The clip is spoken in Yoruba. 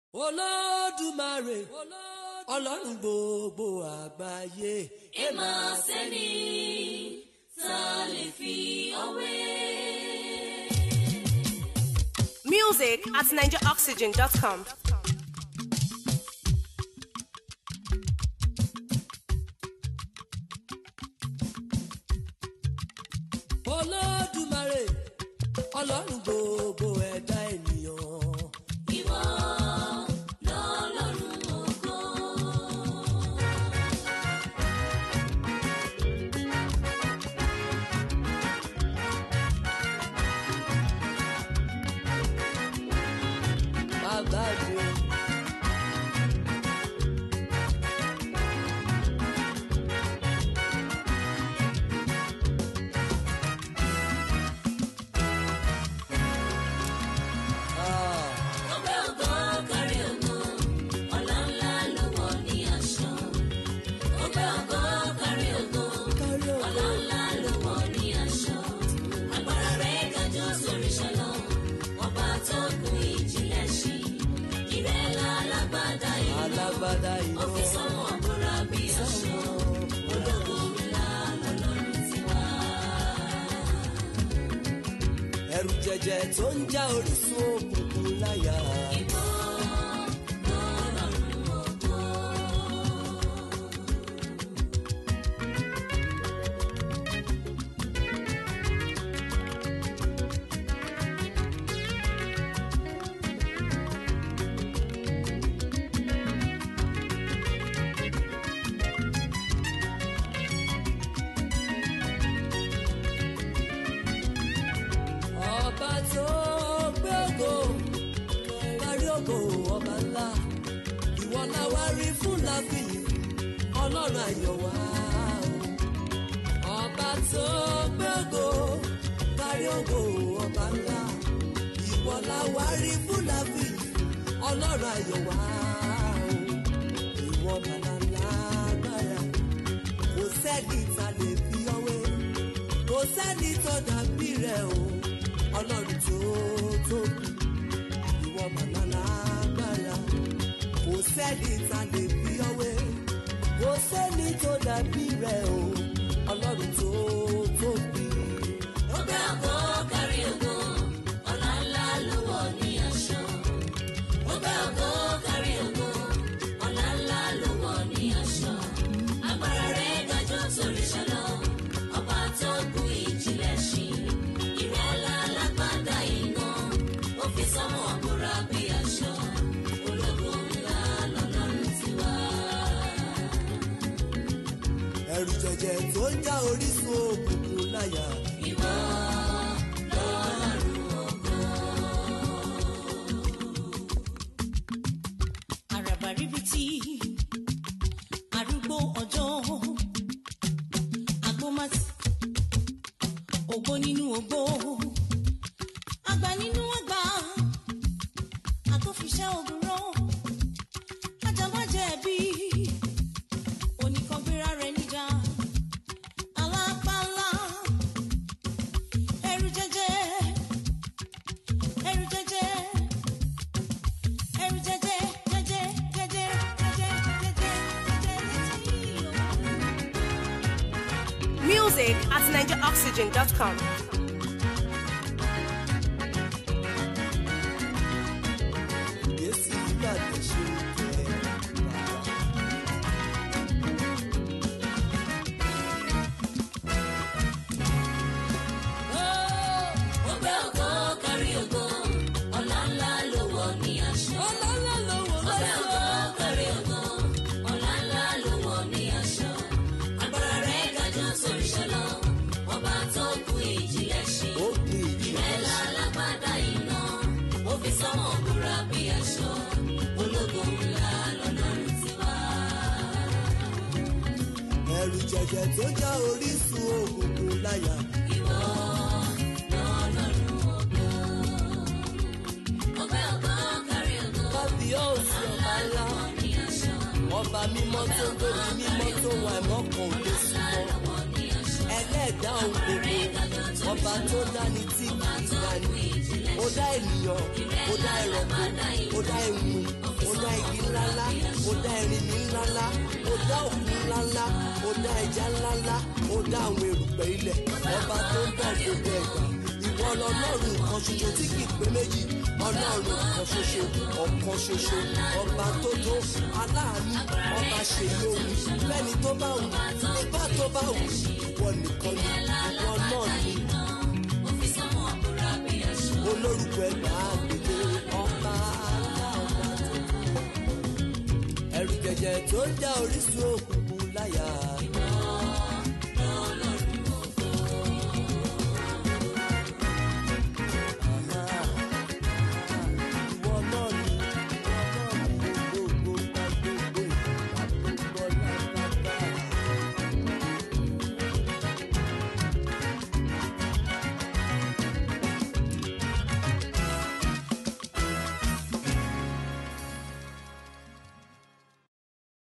olódùmarè ọlọ́run gbogbo àgbáyé. ẹ máa sẹ́ni tá a lè fi ọwé. Music at NigeriOxygen.com. olódùmarè ọlọ́run gbogbo ẹ̀dá ènìyàn. ìwọ lọ́lọ́run ògo. bàbá mi o. Ah, ọgbẹ́ ògo kárí ògo ọ̀la ńlá ló wọ̀ ní aṣọ. ọgbẹ́ ògo kárí ògo kárí ògo. ọ̀la ńlá ló wọ̀ ní aṣọ. agbára rẹ̀ kájọ sórí ṣọlọ ọba tó kún ìjìnlẹ̀ sí. ìrẹ́lá alágbádá ìlú alágbádá ó fi iná. sọ́mọ́ àbúrò bí aṣọ. ológo ńlá lọ́lọ́run tiwa. ẹrù jẹjẹ tó ń já orísun òkùnkùn láyà. ìwọ lọ́lọ́run ògo. ọba tó gbé ògo kárí ògo ọba ńlá ìwọ la wá rí fún láfìyí ọlọ́run ayọ̀ wá o. ọba tó gbé ògo kárí ògo ọba ńlá ìwọ la wá rí fún láfìyí ọlọ́run ayọ̀ wá o. ìwọ bàbá lágbára kò sẹ́ni ta lè fi ọwé kò sẹ́ni tó dàbí rẹ̀ o ọlọ́run tó tóbi ìwọ màmá lágbára kò sẹ́ni ta lè fi ọwé kò sẹ́ni tó dàbí rẹ̀ o ọlọ́run tó tóbi. ọgbẹ́ ògo kárí ògo ọ̀la ńlá ló wọ̀ ní aṣọ. ọgbẹ́ ògo kárí ògo ọ̀la ńlá ló wọ̀ ní aṣọ. agbára rẹ̀ gajù sórí ṣọlọ ọba tó gun ìjìnlẹ̀ sí. ìrẹ́lá alágbádá iná ó fi sọ́mọ́ àbúrò bí aṣọ. ológo ńlá lọ́lọ́run tiwa. ẹrù jẹjẹ tó ń já orísun òkùnkùn láyà. ìwọ lọ́lọ́run ògo. àràbà ríbitì arúgbó ọjọ́ agbómátì ògbó nínú ògbó àgbà nínú àgbà àtòfiṣẹ́ ògùnrọ̀ ajábájẹ́bí oníkangbéra rẹ̀ níjà alápálá ẹrù jẹjẹ ẹrù jẹjẹ ẹrù jẹjẹ jẹjẹ jẹjẹ jẹjẹ jẹjẹ jẹjẹ létí o. Music at NigeriOxygen.com. Yéésì gbàgbé ṣe jẹ́ bàbá. ọgbẹ́ ògo kárí ògo ọ̀la ńlá ló wọ̀ ní aṣọ. ọlọ́lá ló wọ ọgbẹ́ ògo kárí ògo ọ̀la ńlá ló wọ̀ ní aṣọ. agbára rẹ̀ gajù sórí ṣọlọ ọba tó kú ìjìnlẹ̀ sí. ó kì í jù. ìrẹ́lá alágbádá iná ó fi sọ́mọ̀ búra bí aṣọ. ológo ńlá lọ́lọ́run tiwa. ẹrù jẹjẹ tó ń já orísun òkùnkùn láyà. ìwọ lọ́lọ́run ògo. ọgbẹ́ ògo kárí ògo kábíyèsí ọba ńlá ní aṣọ. ọba mímọ́ tó ń gbé ní mímọ́ tó wà ẹ̀mọ́ kan ò lè súnmọ́. ẹlẹ́ẹ̀dá ohun gbogbo ọba tó dání tí kì í dání ó dá ènìyàn ó dá ẹranko ó dá ewu ó ó dá ẹrin ní ńláńlá ó dá òkú ńláńlá ó dá ẹja ńláńlá ó dá àwọn erùpẹ̀ ilẹ̀ ọba tó ń bọ̀ gbogbo ẹ̀gbà ìwọ lọlọ́run kan ṣoṣo tí kì í pé méjì ọlọ́run kan ṣoṣo ọ̀kan ṣoṣo ọba tó tó aláàánú ọba ṣe lóhùn lẹ́ni tó bá wù nígbà tó bá wù ìwọ nìkan ni ìwọ náà ni olórúkọ ẹgbàá gbèdé ọba aláọba tó ẹrù jẹjẹ tó ń já orísun òkùnkùn láyà.